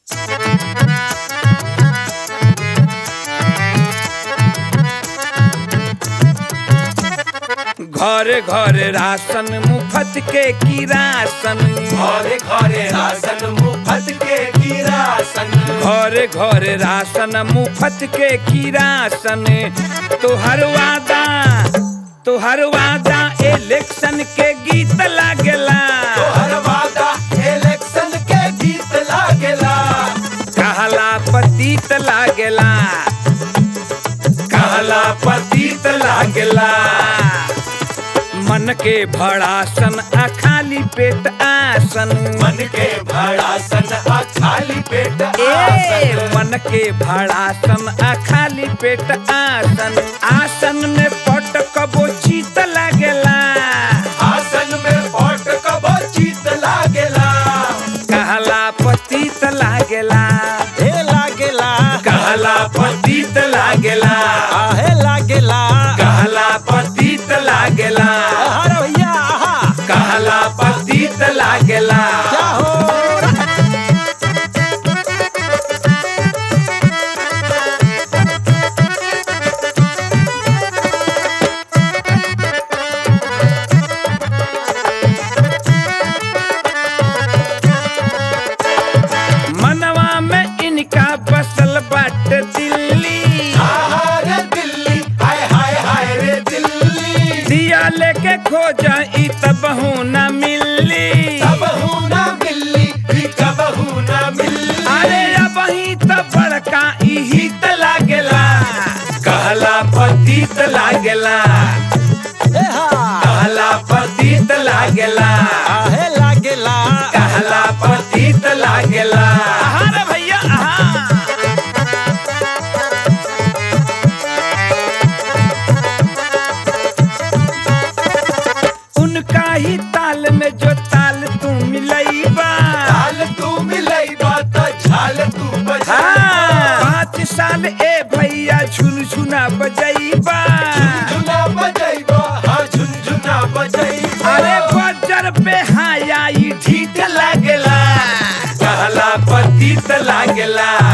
घरे घरे राशन मुफ्त के किरासन घरे घरे राशन मुफ्त के किरासन घरे घरे राशन मुफ्त के किरासन तोहर वादा तोहर वादा इलेक्शन के गीत लागेला तोहर वादा इलेक्शन के गीत लागेला कहला पतित लागेला कहला पतित लागेला मन के भड़ासन आ खाली पेट आसन मन के भड़ासन आ खाली पेट ए आसन मन के भड़ासन आ खाली पेट आसन आसन में पट कबो चीत लागेला आसन में पट कबो चित लागेला कहला पतित लागेला हे लागेला कहला पतित लागेला आहे लागेला कहला पतित लागेला अरे भैया आहा कहला पतित लागेला क्या हो मनवा में इनका बसल बाट दिल्ली आहा रे दिल्ली हाय हाय हाय रे दिल्ली दिया लेके खोजा ई तबहू न मिली कबहू ना मिली भी कबहू ना मिली अरे अब ही तो बड़का इही त लागेला कहला पतित लागेला हे हा कहला पतित लागेला आहे लागेला कहला पतित लागेला अरे भैया आहा उनका ही ताल में जो ताल तू मिलईबा झाल तू मिलई बात झाल तू बजा हाँ, पाँच साल ए भैया झुनझुना बजईबा झुनझुना बजैबा हाँ झुनझुना बजैबा अरे बजर पे हाया ई ढीठ लागेला कहला पतित लागेला